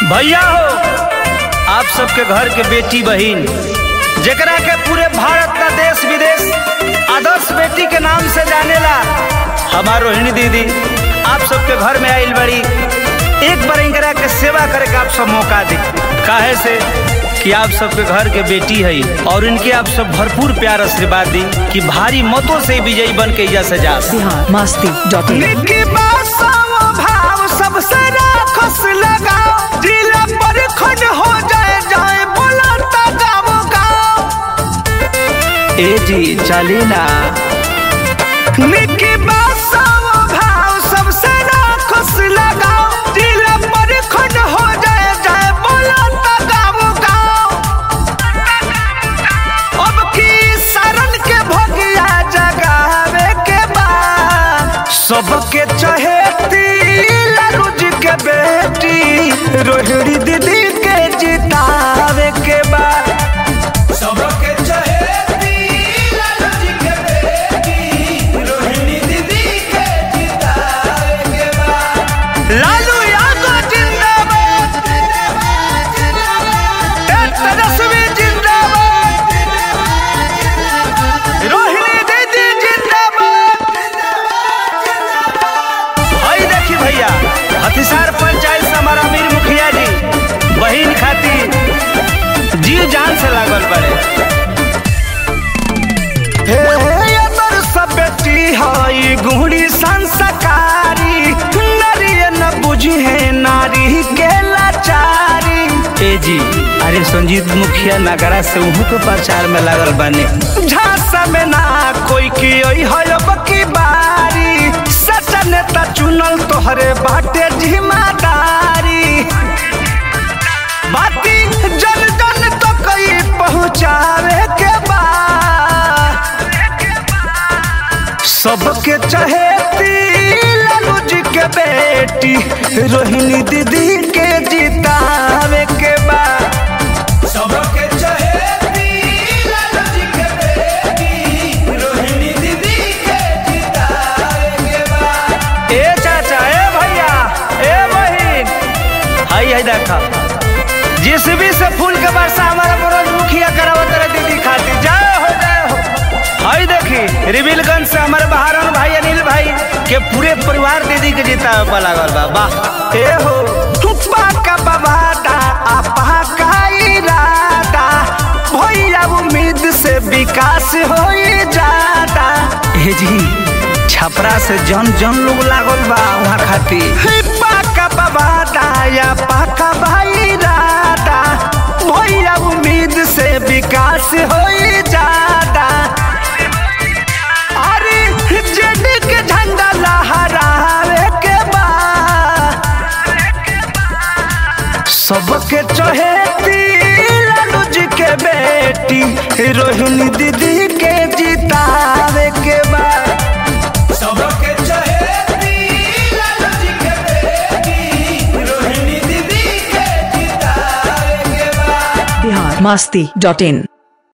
भैया हो आप सबके घर के बेटी बहिन जेकरा के पूरे भारत का देश विदेश आदर्श बेटी के नाम से जानेला हमार रोहिणी दीदी आप सबके घर में आइल बड़ी एक बार इनकरा के सेवा करे का आप सब मौका दी काहे से कि आप सबके घर के बेटी है और इनके आप सब भरपूर प्यार आशीर्वाद दी कि भारी मतों से विजयी बन के इजा से जा बिहार मस्ती डॉट इन निकी बासाओ भाव सबसे राखस लगाओ जिला पर खन हो जाए जाए बोला ता गाओ गाओ ए जी चली ना निकी बासाओ भाव सबसे राखस लगाओ जिला पर खन हो जाए जाए बोला ता गाओ गाओ अब की शरण के भगिया जगावे के बाद सबके चहेती लालूज के बेटी रोहिणी दीदी के जितावे के बाद सबके चहेती लालूज के बेटी रोहिणी दीदी के जितावे के बाद लालू यादव जिंदाबाद तेजस्वी जिंदाबाद रोहिणी दीदी जिंदाबाद हई देखी भैया हथिसार पंचायत से हमारा अमीर मुखिया जी बहिन खातिर जी जान से लागल बड़े हे अमर सब बेटी हई गुहरी संस्कारी नारी न बुझी है नारी के लाचारी ए जी अरे संजीत मुखिया नगरा से उहू के प्रचार में लागल बने झांसा में ना कोई की ओई है अब की बारी सच नेता चुनल तोहरे बाटे जिम्मेदारी बाती जन जन तो कई पहुँचावे के बाद सबके चहेती लालू जी के बेटी रोहिणी दीदी के जितावे के बाद सबके चहेती लालू जी के बेटी रोहिणी दीदी के जितावे के बाद ए चाचा ए भैया ए बहिन हाई हाई देखा जिसभी से फूल के वर्षा हमारा मनोज मुखिया करावत रहे दीदी खातिर जय हो जय हो हाई देखी रिबिलगंज से हमारे बहारन भाई अनिल भाई के पूरे परिवार दीदी के जीता पर लागल बा वाह ए हो थुप्पा का बबादा आपा का इरादा भैया उम्मीद से विकास हो जाता हे जी छपरा से जन जन लोग लागल बा वहाँ खातिर पाका बाबा दाया पाका भाई दादा भैया उम्मीद से विकास हो जाता अरे जेडी के झंडा लहरावे के बाद सबके चहेती लालू जी के बेटी रोहिणी दीदी के जितावे के बाद सबके चहेती लालू जी के बेटी रोहिणी दीदी के जितावे के बाद बिहार मस्ती डॉट इन